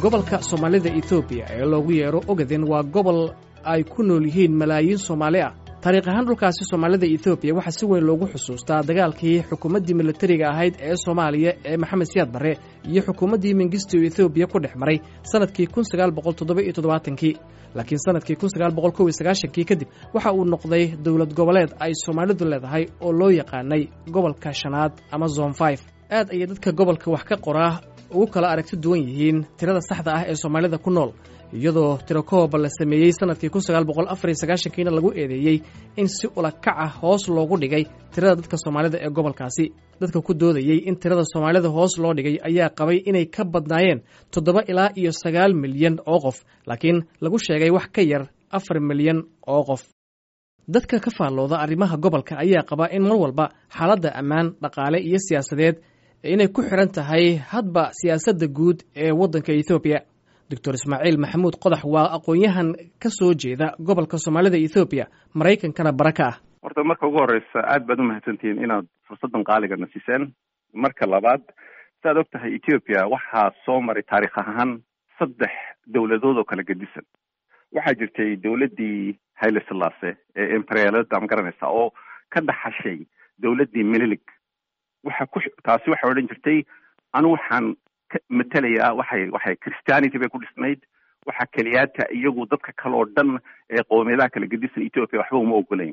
gobolka soomaalida etoobiya ee loogu yeero ogaden waa gobol ay ku nool yihiin malaayiin soomaali ah taariikh ahaan dhulkaasi soomaalida etoobiya waxaa si weyn loogu xusuustaa dagaalkii xukuumaddii militariga ahayd ee soomaaliya ee maxamed siyaad barre iyo xukuumaddii mengistu etoobiya ku dhex maray sannadkii kun sagaal boqol toddoba iyo toddobaatankii laakiin sannadkii kun sagaal boqol kow iyo sagaashankii kadib waxa uu noqday dowlad goboleed ay soomaalidu leedahay oo loo yaqaanay gobolka shanaad ama zon five aad ayay dadka gobolka wax ka qoraa ugu kala aragti duwan yihiin tirada saxda ah ee soomaalida ku nool iyadoo tirakooba la sameeyey sannadkii kun sagaal boqol afar iyo sagaashankiina lagu eedeeyey in si ulakac ah hoos loogu dhigay tirada dadka soomaalida ee gobolkaasi dadka ku doodayey in tirada soomaalida hoos loo dhigay ayaa qabay inay ka badnaayeen toddoba ilaa iyo sagaal milyan oo qof laakiin lagu sheegay wax ka yar afar milyan oo qof dadka ka faallooda arrimaha gobolka ayaa qaba in mar walba xaaladda ammaan dhaqaale iyo siyaasadeed inay ku xidhan tahay hadba siyaasadda guud ee waddanka ethoobiya doctor ismaaciil maxamuud qodax waa aqoon-yahan ka soo jeeda gobolka soomaalida ethoobiya maraykankana bara ka ah horta marka ugu horeysa aad baad umahadsantihiin inaad fursaddan qaaligana siiseen marka labaad saaad og tahay ethoobiya waxaa soo maray taarikh ahaan saddex dowladood oo kala gedisan waxaa jirtay dowladdii hayle silaase ee embrelada ma garanaysa oo ka dhaxashay dowladdii minilig waxa ku taasi waxay odhan jirtay anu waxaan matelayaa waxay waxay christianity bay ku dhisnayd waxaa keliyaata iyagu dadka kale oo dhan ee qoomiyadaha kala gedisan ethoopia waxba uma ogolayn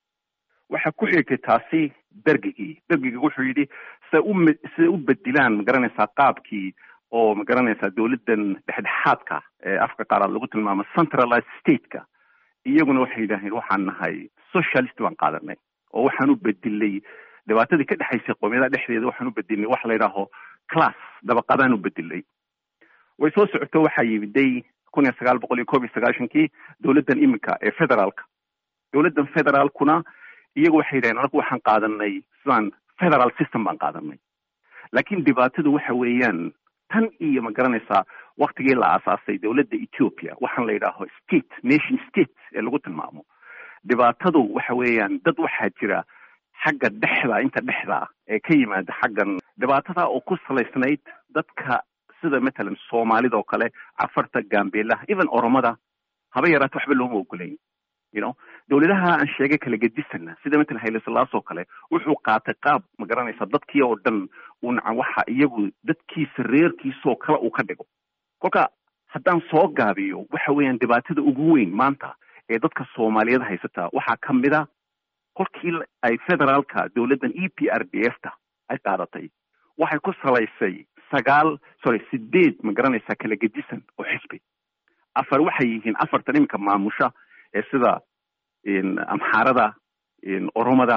waxaa ku xigtay taasi bergigii bergigii wuxuu yidhi siday u siday u bedilaan magaranaysaa qaabkii oo magaranaysaa dowladdan dhexdhexaadka ee afka qaaraad lagu tilmaamo centralized stateka iyaguna waxay yidhaaheen waxaan nahay socialist baan qaadanay oo waxaan u bedilay dhibaatadii ka dhexaysay qoomiyadaha dhexdeeda waxaan u bedilnay wax la yidhaaho class dabaqadaan u bedilay way soo socoto waxaa yimiday kun iyo sagaal boqol iyo koob iyo sagaashankii dowladdan iminka ee federaalka dowladdan federaalkuna iyagu waxay yidhaheen anagu waxaan qaadanay sidaan federal system baan qaadanay laakiin dhibaatadu waxa weeyaan tan iyo ma garanaysaa waktigii la aasaasay dowladda ethiopia waxaan la yidhaaho state nation state ee lagu tilmaamo dhibaatadu waxa weeyaan dad waxaa jira xagga dhexda inta dhexda ee ka yimaada xaggan dhibaatada oo ku salaysnayd dadka sida matalan soomaalida oo kale cafarta gambeelaha even oromada haba yaraata waxba looma ogolayn you know dowladaha aan sheegay kala gedisana sida matalan hayle silaas oo kale wuxuu qaatay qaab ma garanaysa dadkii oo dhan uu nacan waxa iyagu dadkiisa reerkiisaoo kale uu ka dhigo kolka haddaan soo gaabiyo waxa weeyaan dhibaatada ugu weyn maanta ee dadka soomaaliyeed haysata waxaa ka mid a kolkii ay federaalka dowladdan e p r d f ta ay qaadatay waxay ku salaysay sagaal sorry sideed ma garanaysaa kala gedisan oo xisbi afar waxay yihiin afartan iminka maamusha ee sida amxaarada oromada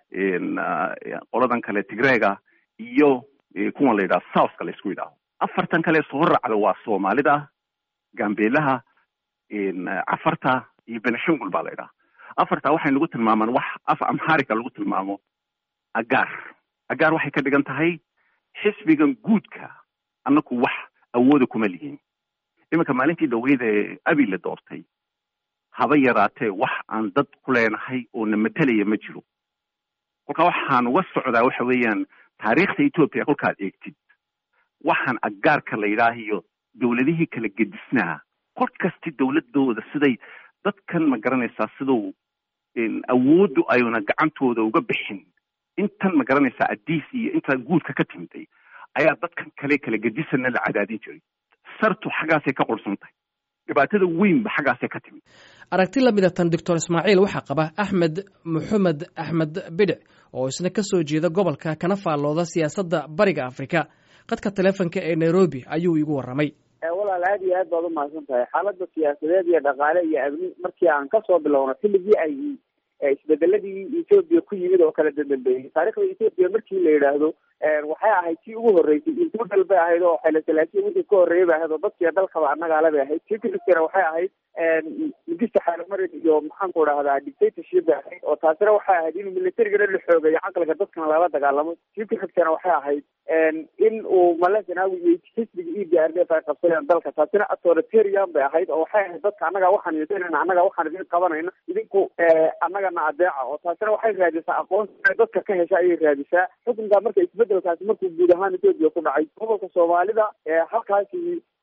qoladan kale tigreega iyo kuwan la yidhaha southka la isku yidhaaho afartan kale soo raacda waa soomaalida gambeelaha cafarta iyo benishangul baa la yidhaha afartaa waxay nagu tilmaamaan wax af amxaarica lagu tilmaamo agaar agaar waxay ka dhigan tahay xisbigan guudka annaku wax awooda kuma lihin iminka maalintii dhaweyd ee abi la doortay haba yaraatee wax aan dad ku leenahay oo na matelaya ma jiro kolkaa waxaan uga socdaa waxa weeyaan taariikhda ethoopia kolkaad eegtid waxaan agaarka la yidhaahiyo dowladihii kala gedisnaa kol kasti dowladooda siday dadkan ma garanaysaa siduu awooddu ayuna gacantooda uga bixin intan ma garanaysaa adiis iyo intaa guudka ka timiday ayaa dadkan kale kala gedisana la cadaadin jiray sartu xaggaasay ka qursan tahay dhibaatada weynba xaggaasay ka timid aragti la mida tan doctor ismaaciil waxaa qaba axmed maxamed axmed bidhic oo isna ka soo jeeda gobolka kana faallooda siyaasadda bariga afrika qadka telefonka ee nairobi ayuu igu warramay walaal aad iyo aad baad umahadsan tahay xaaladda siyaasadeed iyo dhaqaale iyo amni markii aan kasoo bilowno xilligii ay isbedeladii ethoopia ku yimid oo kala dadambeeyey taarikhda ethoopia markii la yidhaahdo waxay ahayd tii ugu horreysay intudal bay ahayd oo xayla salaasiya wixii ka horreeyay bay ahayd oo dadkiiyo dalkaba annagaale bay ahayd tii ku xigtana waxay ahayd mugista xaalamarin iyo maxaanku dhahdaa dictatorship bay ahayd oo taasina waxay ahayd in militarigana la xoogeeyo caqliga dadkana lala dagaalamo tii ku xigtana waxay ahayd in uu male zanaawi iyo xisbiga e d r d f ay qabsadeen dalka taasina authoritarian bay ahayd oo waxay ahayd dadka annaga waxaan yeesanayna annaga waxaan idin qabanayna idinku annagana adeeca oo taasina waxay raadisaa aqoonsi dadka ka hesha ayay raadisaa xukunka marka isbedelkaasi markuu guud ahaan etoobiya ku dhacay gobolka soomaalida halkaasi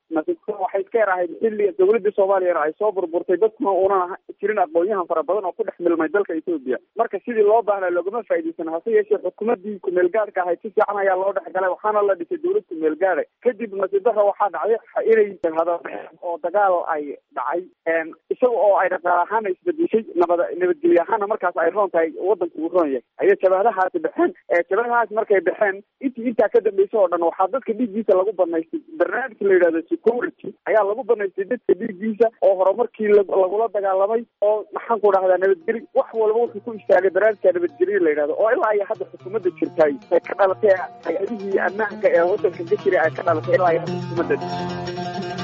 nasiibka waxay iska yar ahayd xilli dawladda soomaaliyana ay soo burburtay dadkuna uunan jirin aqoon-yahan fara badan oo ku dhex milmay dalka etoobiya marka sidii loo baahnaa loogama faa'iidaysan hase yeeshee xukuumaddii kumeelgaadhka ahayd si fiican ayaa loo dhex galay waxaana la dhisay dawlad kumeelgaada kadib nasiibdarra waxaa dhacday inay hadalbaxeen oo dagaal ay dhacay isaga oo ay dhaqaal ahaana isbedeshay nabad nabadgelye ahaana markaas ay roon tahay wadanku uu roon yahay ayay jabahadahaasi baxeen jabahadahaasi markay baxeen intii intaa ka dambaysa oo dhan waxaa dadka dhiiggiisa lagu banaystay barnaamijka la yidhahdo security ayaa lagu banaystay dadka dhiiggiisa oo horumarkii lagula dagaalamay oo maxaan ku dhahdaa nabadgeli wax walba wuxuu ku istaagay barnaamijka nabadgelye la yidhahdo oo ilaa iyo hadda xukuumadda jirtay ay ka dhalatay hay-adihii ammaanka ee wadanka ka jiray ay ka dhalatay ilaa iyo hadda xukuumadda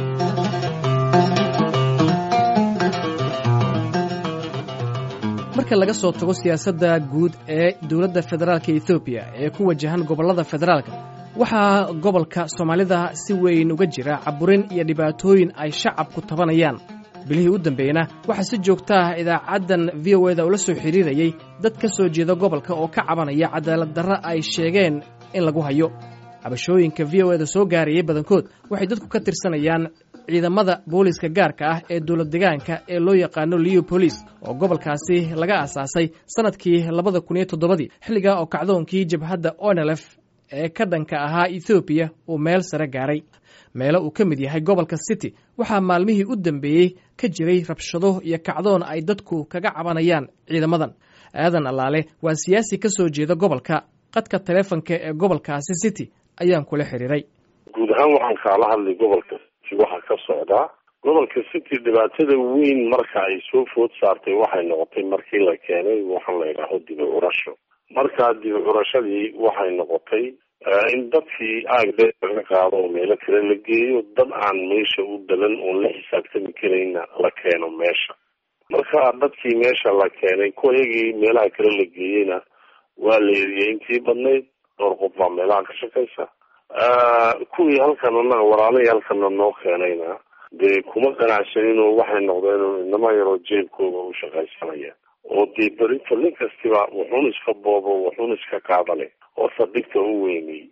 marka laga soo tago siyaasadda guud ee dowladda federaalka ethoobiya ee ku wajahan gobollada federaalka waxaa gobolka soomaalida si weyn uga jira caburin iyo dhibaatooyin ay shacabku tabanayaan bilihii u dambeeyna waxaa si joogta ah idaacaddan v o eda ula soo xidhiirayay dad ka soo jeeda gobolka oo ka cabanaya cadaalad darro ay sheegeen in lagu hayo cabashooyinka v o eda soo gaarayay badankood waxay dadku ka tirsanayaan ciidamada booliiska gaarka ah ee dowlad degaanka ee loo yaqaano liyo bolis oo gobolkaasi laga aasaasay sannadkii labada kun iyo toddobadii xilligaa oo kacdoonkii jabhadda onelef ee ka dhanka ahaa ethoobiya uu meel sare gaaray meelo uu ka mid yahay gobolka city waxaa maalmihii u dambeeyey ka jiray rabshado iyo kacdoon ay dadku kaga cabanayaan ciidamadan aadan allaale waa siyaasi ka soo jeeda gobolka qadka taleefonka ee gobolkaasi city ayaan kula xiriiray guud ahaan waxaan kaala hadlay gobolka waxaa ka socdaa gobolka city dhibaatada weyn marka ay soo food saartay waxay noqotay markii la keenay waxaan la yidhaaho dibi curasho markaa dibi curashadii waxay noqotay in dadkii aagdee laga qaado oo meelo kale la geeyo dad aan meesha u dalan oon la xisaabtami karayna la keeno meesha marka dadkii meesha la keenay kuwayagii meelaha kale la geeyeyna waa la eriyey intii badnayd dhowr qof baa meelaha ka shaqaysa kuwii halkan anaga walaalahii halkana noo keenayna dee kuma ganacsaninoo waxay noqdeen inama yaroo jeebkooda u shaqaysanaya oo dee berito nin kastiba wuxuun iska boobo wuxuun iska qaadale oo saldhigta u weynay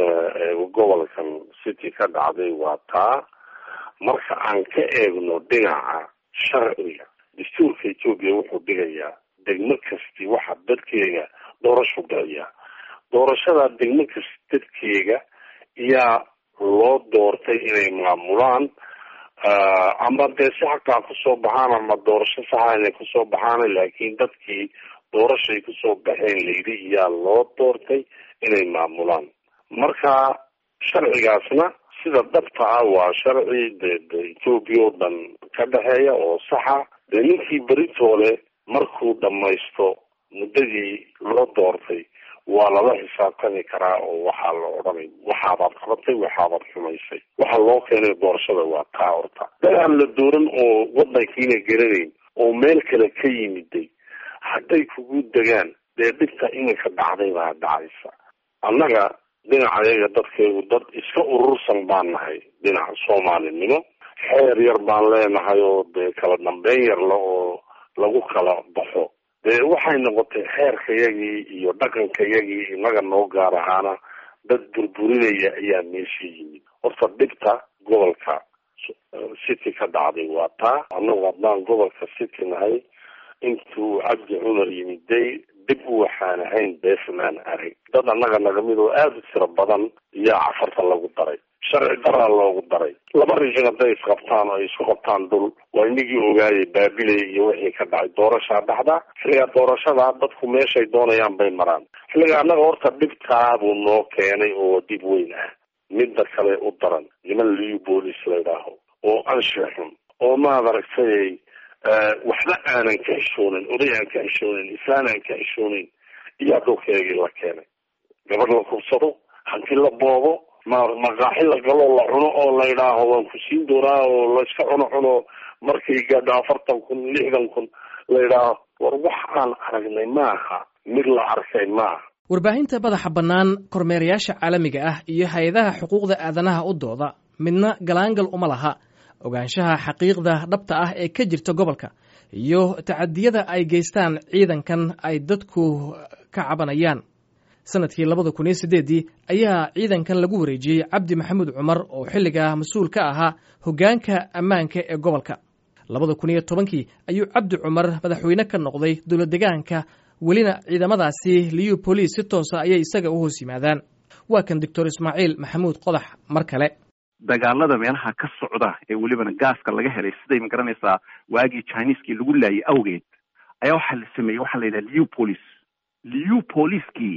gobolkan city ka dhacday waa taa marka aan ka eegno dhinaca sharciga dastuurka etoobiya wuxuu dhigayaa degmo kasti waxa dadkeega doorashu galayaa doorashada degmo kasti dadkeega yaa loo doortay inay maamulaan ama dee si xaqaa kusoo baxaan ama doorasho saxa inay kusoo baxaan laakiin dadkii doorashay kusoo baxeen layidhi iyaa loo doortay inay maamulaan marka sharcigaasna sida dhabta ah waa sharci de de etoobiya oo dhan ka dhexeeya oo saxa dee ninkii beritoole markuu dhamaysto muddadii loo doortay waa lala xisaabtami karaa oo waxaa la odhanay waxaabaad qabatay waxaabaad xumaysay waxa loo keenay doorashada waa taa horta dad aan la dooran oo wadankiina garanayn oo meel kale ka yimiday hadday kugu degaan dee dhibta iminka dhacday baa dhacaysa annaga dhinacayaga dadkeegu dad iska urursan baan nahay dhinaca soomaalinimo xeer yar baan leenahay oo dee kala dambeyn yarla oo lagu kala baxo dee waxay noqotay xeerkayagii iyo dhaqankayagii inaga noo gaar ahaana dad burburinaya ayaa meesha yimid horta dhibta gobolka city ka dhacday waa taa annagu haddaan gobolka city nahay intuu cabdi cumar yimiday dib waxaan ahayn beefmaan arag dad annaga nagamid oo aada u tiro badan iyaa cafarta lagu daray sharci daraa loogu daray laba rijin hadday isqabtaan oo ay isku qabtaan dhul waa inagii ogaayay baabiley iyo wixii ka dhacay doorashaa dhacda xilligaa doorashada dadku meeshay doonayaan bay maraan xilliga annaga horta dhibtaabuu noo keenay oo dib weyn ah midda kale u daran niman liu boolis laydhaaho oo anshax xun oo maad aragtay waxba aanan ka xishoonin oday aan ka xishoonin islaan aan ka xishoonin iyaa dhulkeegii la keenay gabadh la kubsado hanti la boobo ma maqaaxi la galo la cuno oo la yidhaaho waan ku siin doonaa oo layska cuno cuno markay gaadho afartan kun lixdan kun la yidhaaho war wax aan aragnay maaha mid la arkay maaha warbaahinta madaxa bannaan kormeerayaasha caalamiga ah iyo hay-adaha xuquuqda aadanaha u dooda midna galaangal uma laha ogaanshaha xaqiiqda dhabta ah ee ka jirta gobolka iyo tacadiyada ay geystaan ciidankan ay dadku ka cabanayaan sanadkii labada kun iyo siddeeddii ayaa ciidankan lagu wareejiyey cabdi maxamuud cumar oo xilligaa mas-uul ka ahaa hoggaanka ammaanka ee gobolka labada kun iyo tobankii ayuu cabdi cumar madaxweyne ka noqday dowlad degaanka welina ciidamadaasi liyu boliis si toosa ayay isaga u hoos yimaadaan waa kan doctor ismaaciil maxamuud qodax mar kale dagaalada meelaha ka socda ee welibana gaaska laga helay siday ma garanaysaa waagii chineeskii lagu laayay awgeed ayaa waxaa la sameeyey waxaa la yidhaha liu police liu poliskii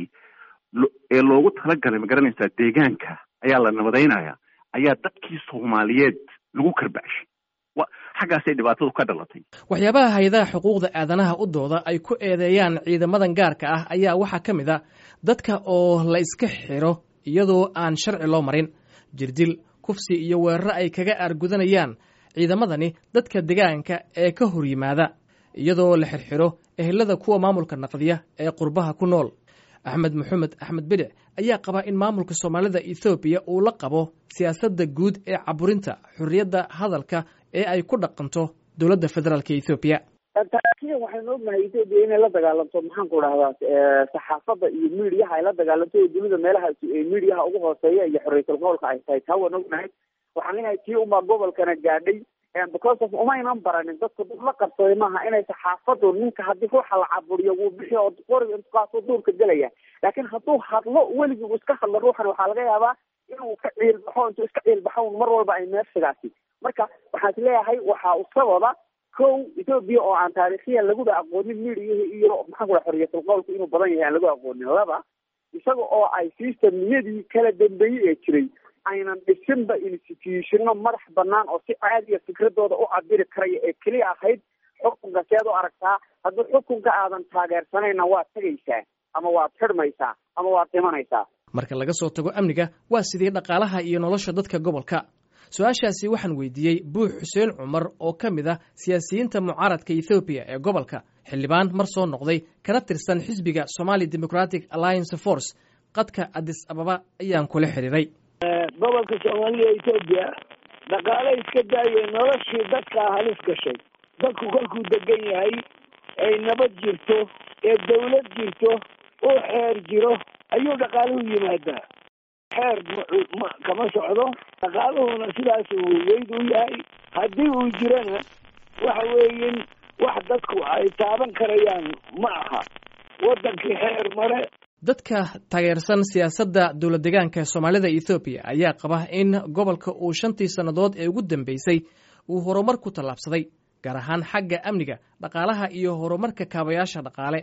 ee loogu talagalay ma garanaysaa deegaanka ayaa la nabadaynaya ayaa dadkii soomaaliyeed lagu karbacshay wa xaggaasay dhibaatadu ka dhalatay waxyaabaha hay-adaha xuquuqda aadanaha u dooda ay ku eedeeyaan ciidamadan gaarka ah ayaa waxaa ka mid a dadka oo la iska xiro iyadoo aan sharci loo marin jirdil kufsi iyo weeraro ay kaga aargudanayaan ciidamadani dadka degaanka ee ka hor yimaada iyadoo la xirxiro ehelada kuwa maamulka naqdiya ee qurbaha ku nool axmed maxamed axmed bidic ayaa qabaa in maamulka soomaalida ethoobiya uu la qabo siyaasadda guud ee caburinta xorriyadda hadalka ee ay ku dhaqanto dowladda federaalk ethoobiya taariikhyan waxaynu ognahay etoobiya inay la dagaalanto maxaan ku dhahdaa saxaafadda iyo midiyaha ay la dagaalanto oo dunida meelaha midiyaha ugu hooseeya iyo xorriyatul qowlka ay tahay taa waan ognahay waxaan lenahay tii unbaa gobolkana gaadhay because of umaynan baranin dadku dad la qabsaday maaha inay saxaafadu ninka haddii ruuxa la caburiyo wuu bixi oo qoriga intukaasoo duurka gelaya laakiin hadduu hadlo weligii uu iska hadlo ruuxan waxaa laga yaabaa inuu ka ciilbaxo intuu iska ciilbaxo mar walba ay meersigaasi marka waxaan is leeyahay waxaa u sababa kow etoobiya oo aan taariikhiyan laguba aqoonin midiyahi iyo maxaan kua xorriyatul qowlku inuu badan yahay aan lagu aqoonin laba isaga oo ay systemniyadii kala dambeeyey ee jiray aynan dhisinba institutionno madax banaan oo si caadiya fikradooda u cabiri karaya ee keliya ahayd xukunka seed u aragtaa haddii xukunka aadan taageersanayna waad tegaysaa ama waad xidhmaysaa ama waad dhimanaysaa marka laga soo tago amniga waa sidii dhaqaalaha iyo nolosha dadka gobolka su-aashaasi waxaan weydiiyey buux xuseen cumar oo ka mid ah siyaasiyiinta mucaaradka ethoobiya ee gobolka xildhibaan mar soo noqday kana tirsan xisbiga somali democratic alliance force qadka adis ababa ayaan kula xidhiiray gobolka soomaalida etoobiya dhaqaale iska daayay noloshii dadkaa halis gashay dadku kolkuu degan yahay ay nabad jirto ee dawlad jirto uu xeer jiro ayuu dhaqaaluhu yimaadaa xeer ma kama socdo dhaqaaluhuna sidaas uu weyd u yahay haddii uu jirana waxa weeyin wax dadku ay taaban karayaan ma aha waddankii xeer mare dadka taageersan siyaasadda dowlad degaanka soomaalida ethoobiya ayaa qaba in gobolka uu shantii sannadood ee ugu dambeysay uu horumar ku tallaabsaday gaar ahaan xagga amniga dhaqaalaha iyo horumarka kaabayaasha dhaqaale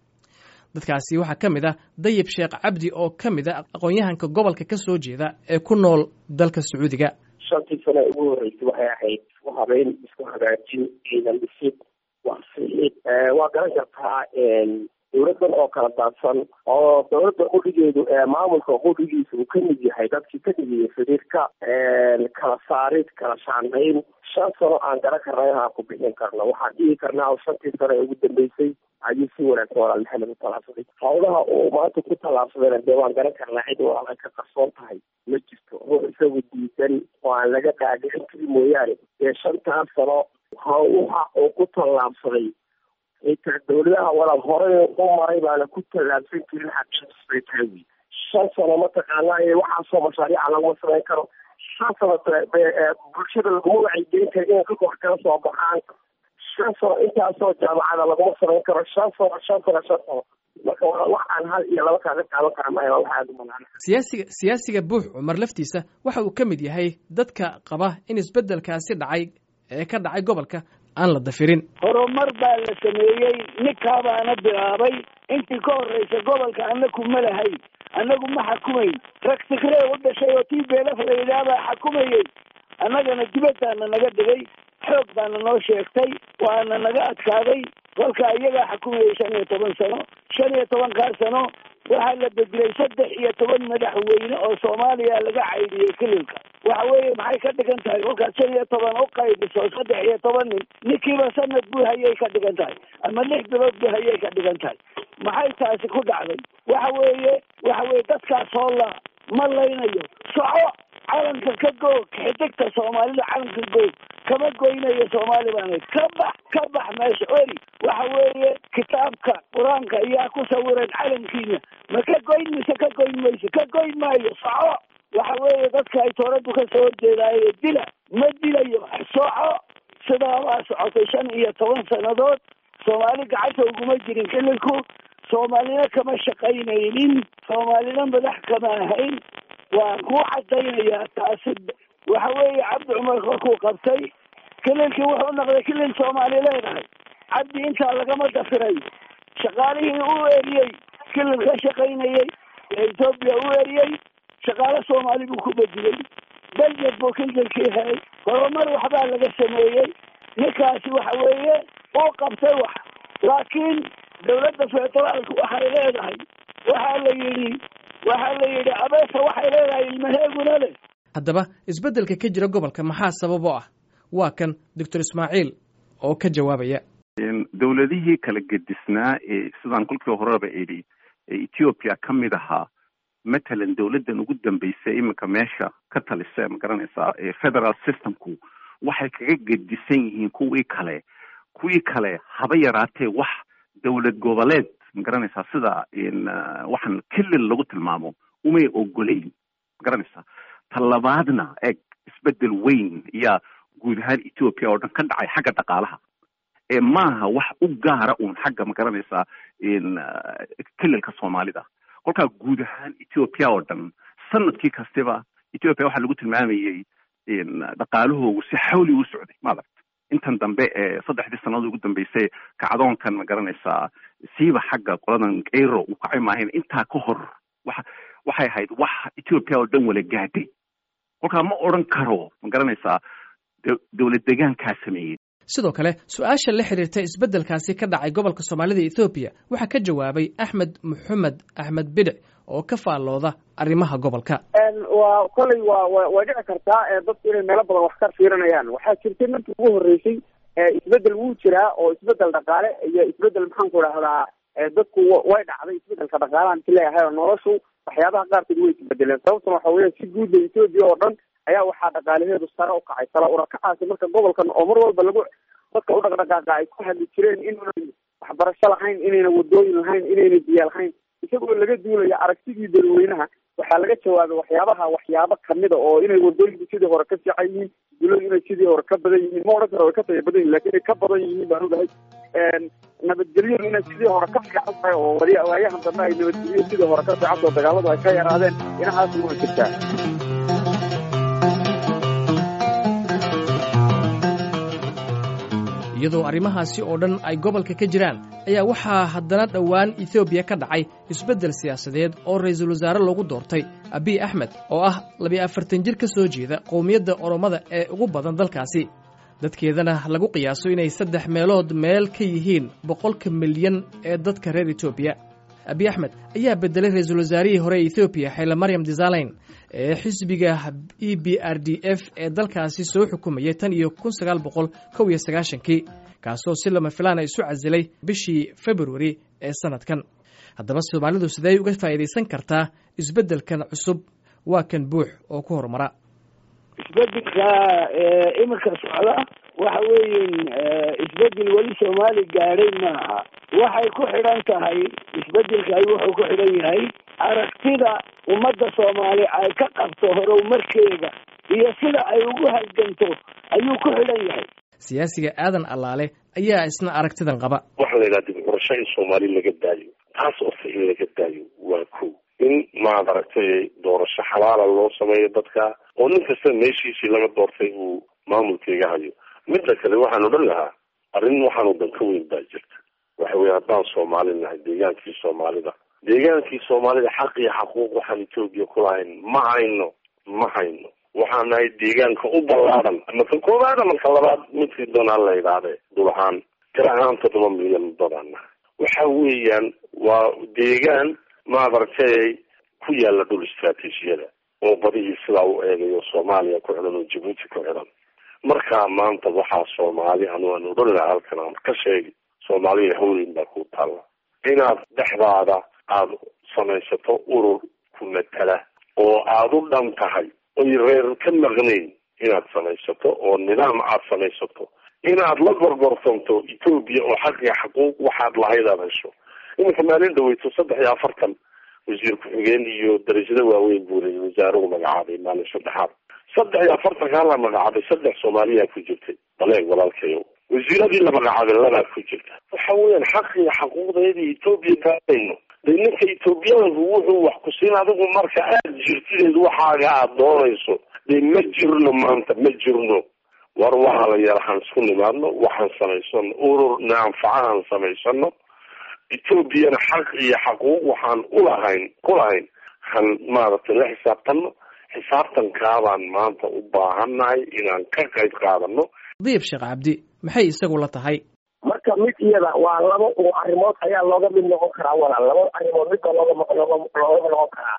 dadkaasi waxaa ka mid ah dayib sheekh cabdi oo ka mid a aqoon-yahanka gobolka ka soo jeeda ee ku nool dalka sacuudiga shantii sane ugu horreysay waxay ahayd isku habeyn isku hagaajin ciidan dhisid waxsiid waa garan kartaa dawladdan oo kala daadsan oo dawladda qudhigeedu maamulka qudhigiisa uu kamid yahay dadkii ka dhigaya xiriirka kala saarid kala shaandayn shan sano aan garan karna inaan ku bixin karno waxaan dhihi karnaa oo shantii sano ee ugu dambeysay ayuu si wanaagsan walaal maxamed u tallaabsaday hawlaha uu maanta ku tallaabsadayna dee waan garan karnaa cid walaal ay ka qarsoon tahay ma jirto ruux isagu diidan oo aan laga dhaadhicin kari mooyaane dee shantaas sano waxa uu ku tallaabsaday xitaa dawladaha walaal horey u maray baana ku tallaabsan jirin xaqiiqsbay tahay wy shan sano mataqaanaa waxaasoo mashaariica laguma samayn karo shan sano bulshada laguma wacyigelin karo inay ka kor kala soo baxaan shan sano intaasoo jaamacada laguma samayn karo shan sano shan sano shan sano marka wax aan hal iyo laba kaaga qaadan kara maayo wax aada u banaan siyaasiga siyaasiga buux cumar laftiisa waxa uu ka mid yahay dadka qaba in isbeddelkaasi dhacay ee ka dhacay gobolka aan la dafirin horumar baa la sameeyey ninkaabaana bilaabay intii ka horreysa gobolka annaku ma lahayn annagu ma xukumayn rag sikree u dhashay oo tii beelaf la yidhaah baa xukumayey annagana dibaddaana naga dhigay xoog baana noo sheegtay waana naga adkaaday kolka iyagaa xukumayay shan iyo toban sano shan iyo tobankaa sano waxaa la bedelay saddex iyo toban madaxweyne oo soomaaliya laga caydiyey kililka waxa weeye maxay ka dhigan tahay kolkaad shan iyo toban u qaybiso saddex iyo toban nin ninkiiba sanad buu hayay ka dhigan tahay ama lix bilood buu hayay ka dhigan tahay maxay taasi ku dhacday waxa weeye waxa weye dadkaas oo la ma laynayo soco calanka ka goog xidigta soomaalida calanka goog kama goynayo soomaali baan ahay ka bax ka bax meesha ori waxa weeye kitaabka qur-aanka ayaa ku sawiran calankiina ma ka goyn mise ka goyn mayso ka goyn maayo soco waxa weeye dadka ay tooradu ka soo horjeedaaye dila ma dilayo soco sidaabaa socotay shan iyo toban sannadood soomaali gacanta uguma jirin xililku soomaalina kama shaqaynaynin soomaalina madax kama ahayn waan kuu cadaynayaa taasi waxa weeye cabdi cumar korkuu qabtay kililkii wuxuu noqday kilil soomaali leedahay cabdi intaa lagama dafiray shaqaalihii u eriyey kilil ka shaqaynayey ee etoobiya u eriyey shaqaale soomaali buu ku bedilay belged buu kililkii helay horumar waxbaa laga sameeyey ninkaasi waxa weeye uu qabtay wax laakiin dawladda federaalku waxay leedahay waxaa la yidhi waxaa la yidhi abeesa waxay leedahay ilmaheeguna leh haddaba isbeddelka ka jira gobolka maxaa sabab oo ah waa kan doctor ismaaciil oo ka jawaabaya dowladihii kala gedisnaa ee sidaan kolkii horeba idhi ee ethiopia ka mid ahaa matalan dowladdan ugu dambaysa iminka meesha ka talisa ma garanaysaa ee federal systemku waxay kaga gedisan yihiin kuwii kale kuwii kale haba yaraatee wax dowlad goboleed ma garanaysaa sida waxaan kilil lagu tilmaamo umay ogolayn ma garanaysaa talabaadna eeg isbedel weyn ayaa guud ahaan ethiopia oo dhan ka dhacay xagga dhaqaalaha ee maaha wax u gaara uun xagga ma garanaysaa kililka soomaalida kolkaa guud ahaan ethiopia oo dhan sanadkii kastiba ethiopia waxaa lagu tilmaamayey dhaqaalahoogu si xawli u socday maaragta intan dambe ee saddexdii sannadood ugu dambeysay kacdoonkan ma garanaysaa siiba xagga qoladan kayro uu kacay maahayn intaa ka hor waxa waxay ahayd wax ethiopia oo dhan wala gaadhay kolkaa ma odran karo ma garanaysaa dowlad degaankaa sameeyey sidoo kale su-aasha la xiriirta isbeddelkaasi ka dhacay gobolka soomaalida ethoobiya waxaa ka jawaabay axmed maxamed axmed bidhic oo ka faallooda arrimaha gobolka waa kolley waa wa way dhici kartaa dadku inay meelo badan wax ka fiirinayaan waxaa jirtay markii ugu horreysay isbedel wuu jiraa oo isbedel dhaqaale iyo isbedel maxaanku idhahdaa dadku way dhacday isbedelka dhaqaalahan ki leeyahay oo noloshu waxyaabaha qaarkood way isbedeleen sababtuna waxa weya si guudda etoobiya oo dhan ayaa waxaa dhaqaalaheedu sare ukacay sare urakacaasi marka gobolkan oo mar walba lagu dadka u dhaqdhaqaaqa ay ku hadli jireen inayna waxbarasho lahayn inayna wadooyin lahayn inayna biyo lahayn isagoo laga duulaya aragtidii dadweynaha waxaa laga jawaabay waxyaabaha waxyaabo kamida oo inay wadooyinku sidii hore ka fiican yihiin duladu inay sidii hore ka badan yihiin ma odhan karo way ka taya badan yihin lakin inay ka badan yihiin baan ogahay nabadgelyadu inay sidii hore ka fiican tahay oo wali waayahan dambe ay nabadgelyo sidii hore ka fiican taho dagaaladu ay ka yaraadeen inahaas waa jirtaa iyadoo arrimahaasi oo dhan ay gobolka ka jiraan ayaa waxaa haddana dhowaan ethoobiya ka dhacay isbeddel siyaasadeed oo ra'iisul wasaare lagu doortay abiy axmed oo ah labiyo afartan jir ka soo jeeda qowmiyadda oromada ee ugu badan dalkaasi dadkeedana lagu qiyaaso inay saddex meelood meel ka yihiin boqolka milyan ee dadka reer etoobiya abiy axmed ayaa beddelay ra-iisul wasaarihii hore ee ethoobiya xayla maryam desaleyn ee xisbiga e b r d f ee dalkaasi soo xukumayay tan iyo kun sagaal boqol kow iyo sagaashankii kaasoo si lama filaana isu casilay bishii februari ee sanadkan haddaba soomaalidu sidee uga faa'iidaysan kartaa isbeddelkan cusub waa kan buux oo ku horumara isbedelka iminka socda waxa weeyin isbedel weli soomaali gaadhay maaha waxay ku xidhan tahay isbedelkay wuxuu ku xidhan yahay aragtida ummadda soomaali ay ka qabto horumarkeeda iyo sida ay ugu halganto ayuu ku xidhan yahay siyaasiga aadan allaale ayaa isna aragtidan qaba waxaa la yidhaha dib curasho in soomaali laga daayo taas ose in laga daayo waa ko in maad aragtay doorasho xalaala loo sameeyo dadka oo nin kasta meeshiisii laga doortay uu maamulkeega hayo midda kale waxaan odhan lahaa arrin waxaanu dan ka weyn baa jirta waxa weye haddaan soomaali nahay deegaankii soomaalida deegaankii soomaalida xaq iyo xaquuq waxaan etoobiya ku lahayn ma hayno ma hayno waxaan nahay deegaanka u ballaadan ama ka koowaad ama ka labaad midkii doonaa la yidhaahde dul ahaan tir ahaan toddoba milyan dadaan nahay waxa weeyaan waa deegaan maadaragtay ku yaala dhul istraatiijiyada oo badihii sidaa u eegayo soomaaliya ku xidhan oo jabuuti ku xidhan markaa maanta waxaa soomaali anu aan odhan lahaa halkan aan ka sheegi soomaaliya hawleyn baa ku taalla inaad dhexdaada aada samaysato urur ku matala oo aada u dhan tahay oy reer ka maqnayn inaad samaysato oo nidaam aad samaysato inaad la gorgortamto etoobiya oo xaq iyo xaquuq waxaad lahayd aad hesho iminka maalin dhaweyto saddex iyo afartan wasiir ku-xigeen iyo darajado waaweyn buu leeyay wasaaruhu magacaabay maalin saddexaad saddex iyo afartankaa la magacaabay saddex soomaaliyaa ku jirtay baleeg walaalkayo wasiiradii la magacaabay labaad ku jirta waxa weeyaan xaq iyo xaquuqdeedii etoobiya kaadayno de ninka etoobiyaanku wuxuu wax ku siin adigu marka aada jirtideed waxaaga aada doonayso de ma jirno maanta ma jirno war waxaa la yara han isku nimaadno waxaan samaysano urur naanfacahan samaysano etoobiyana xaq iyo xaquuq waxaan ulahayn kulahayn han maaragtay la xisaabtano xisaabtankaabaan maanta u baahannahay inaan ka qayb qaadano diib sheekh cabdi maxay isagu la tahay marka mid iyada waa laba oo arrimood ayaa looga mid noqon karaa walaal laba arrimood midba looga looga looga noqon karaa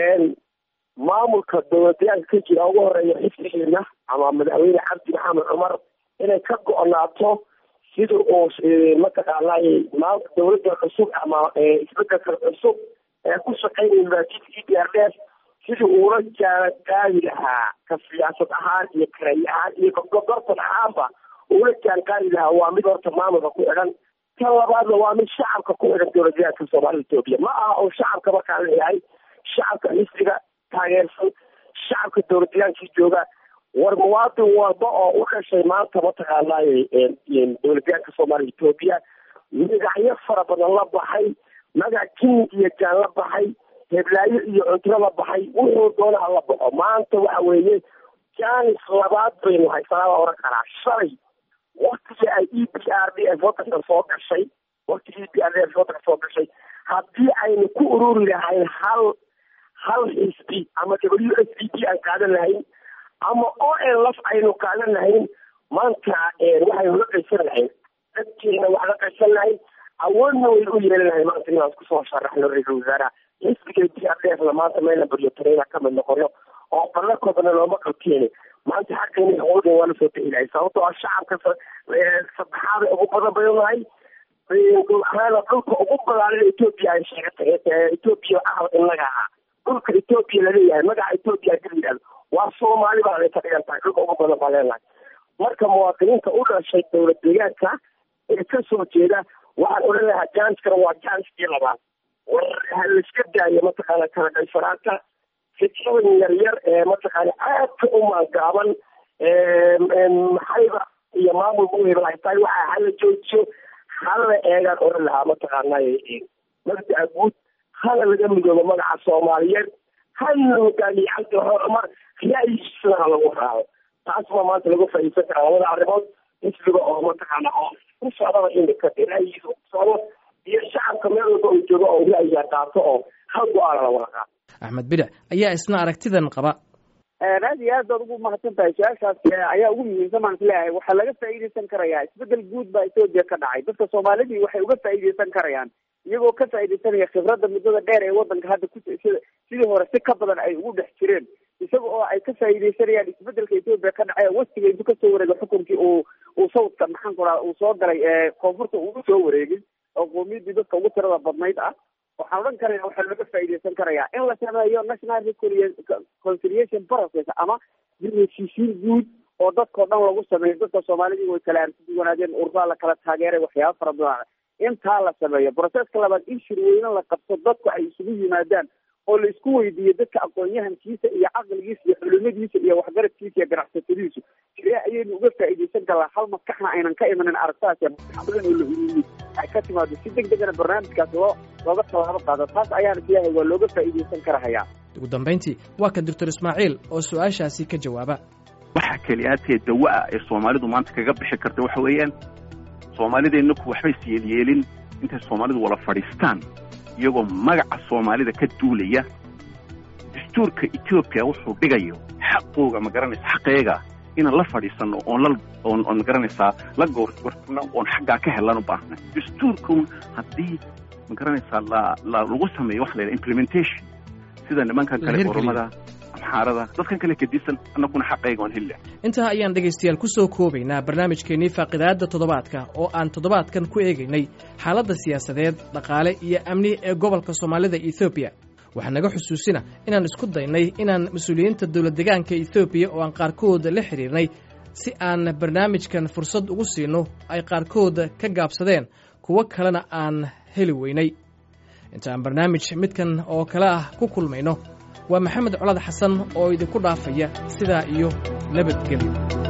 maamulka dowladyaanka ka jira ugu horeeya xifdigeena ama madaxweyne cabdi maxamed cumar inay ka go-naato sida uu mataqaanay maanta dowladda cusub ama isbedelka cusub ee ku shaqeynaya maajidka e d r f sidii uula jaala qaadi lahaa ka siyaasad ahaan iyo kareey ahaan iyo gorgortan ahaanba uula jaan qaadi lahaa waa mid horta maamulka ku xidhan tan labaadna waa mid shacabka ku xidhan dowladyaanka soomaalida etoobiya ma aha oo shacabka markaan leeyahay shacabka xisbiga taageersan shacabka dowladayaankii jooga war muwaadin walba oo u dhashay maanta mataqaanay dowladyaanka soomaaliya etoobiya magacyo fara badan la baxay magac king iyo jaan la baxay heblaayo iyo cunto la baxay wuxuu doonaha la baxo maanta waxa weeye janis labaad baynu haysanaa la oran karaa shalay waktigii ay e b r d f wadanka soo gashay waktigii e b r d f wadanka soo gashay haddii aynu ku ururi lahayn hal hal xisbi ama w s d p aan qaadan lahayn ama o n laf aynu qaadan lahayn maanta waxaynu la qaysan lahayn dadkeena wax la qaysan lahayn awoodna way u yeelan lahayn maanta inaan isku soo sharaxno ra-iisul wasaaraha xisbiga b r d f na maanta meelna baryo tareyna kamid noqono oo ballakoodana looma qabteeni maanta xaqeena awoodeen waa lasoo bixi lahay sababtoo ah shacabka saddexaada ugu badan baynu nahay dhul ahaana dhulka ugu balaaran etoobiya ay sheegatay etoobiya ahal inaga ahaa dhulka etoobiya laleeyahay magaca etoobiya hadii la yidhahdo waa soomaali baa ay ka dhigan tahay dhulka ugu badan baa leenahay marka muwaadiniinta u dhashay dowlad deegaanka ee kasoo jeeda waxaan odhan lahaa janskana waa janskii labaad war ha laiska daayo mataqaana kala qaysanaanta fikradan yaryar ee mataqaana aadka u maangaaban maxayba iyo maamulka u hebel ay tahay waxa hala joojiyo hala eegaan odhan lahaa mataqaanay mabda'a guud hala laga midoobo magaca soomaaliyeed hala hogaamiye cabdi cumar ra'yigiisana ha lagu raaco taas baa maanta lagu faa'iidsan karaa labada arrimood xisbiga oo mataqaana oo ku socdaba imika ra'yigiisa ku socdo iyo shacabka meel walba uu joogo oo ra'yiga qaato oo hal go-aana la wada qaato axmed bidac ayaa isna aragtidan qaba aad iyo aad baad ugu mahadsan tahay su-aashaas ayaa ugu muhiimsan baan isleeyahay waxaa laga faa'iidaysan karayaa isbedel guud baa etoobiya ka dhacay dadka soomaalidii waxay uga faa'iidaysan karayaan iyagoo ka faa'iidaysanaya khibradda muddada dheer ee wadanka hadda ku sida sidii hore si ka badan ay ugu dhex jireen isaga oo ay ka faa'iidaysanayaan isbedelka etoobiya ka dhacay westiga intuu kasoo wareegay xukunkii uu uu sawdka maxaan ku raha uu soo galay koonfurta ugu soo wareegin oo qoomiyadii dadka ugu tirada badnayd ah waxaan odhan karaya waxaa looga faa'iidaysan karayaa in la sameeyo national reconciliation process ama heshiisiin guud oo dadkao dhan lagu sameeyo dadka soomaalidii way kala arsiduwanaadeen urdaa la kala taageeray waxyaaba fara badan intaa la sameeyo processka labaad in shirweyne la qabto dadku ay isugu yimaadaan oo la isku weydiiyo dadka aqoon-yahankiisa iyo caqligiisa iyo culimadiisa iyo waxgaradkiisa iyo ganacsatadiisu sidee ayaynu uga faa'iidaysan karnaa hal maskaxna aynan ka imanin aragtaas badan oo la huriyey ay ka timaado si deg degana barnaamijkaas loo looga tallaabo qaado taas ayaan isleeyahay waa looga faa'iidaysan karahayaa ugu dambayntii waa ka doctor ismaaciil oo su-aashaasi ka jawaaba waxa keliyaatee dawa ah ee soomaalidu maanta kaga bixi karta waxa weeyaan soomaalideennaku waxbay isyeelyeelin intay soomaalidu wala fadhiistaan iyagoo magaca soomaalida ka duulaya dastuurka etoobiya wuxuu dhigayo xaqooga ma garanaysa xaqeega inaan la fadhiisano oon la oon oon magaranaysaa la goorgortano oon xaggaa ka helan u baahnay dastuurkun haddii ma garanaysaa la la lagu sameeyo waxa la yidhaha implementation sida nimankan kale oromada amxaarada dadkan kale kadisan annaguna xaqayga oon heli intaa ayaan dhegaystayaal ku soo koobaynaa barnaamijkeennii faaqidaadda toddobaadka oo aan toddobaadkan ku eegaynay xaaladda siyaasadeed dhaqaale iyo amni ee gobolka soomaalida ethoobiya waxaa naga xusuusina inaan isku daynay inaan mas-uuliyiinta dowlad degaanka etoobiya oo aan qaarkood la xidhiirnay si aan barnaamijkan fursad ugu siino ay qaarkood ka gaabsadeen kuwo kalena aan heli weynay inta aan barnaamij midkan oo kale ah ku kulmayno waa maxamed colad xasan oo idinku dhaafaya sidaa iyo nabadgelyo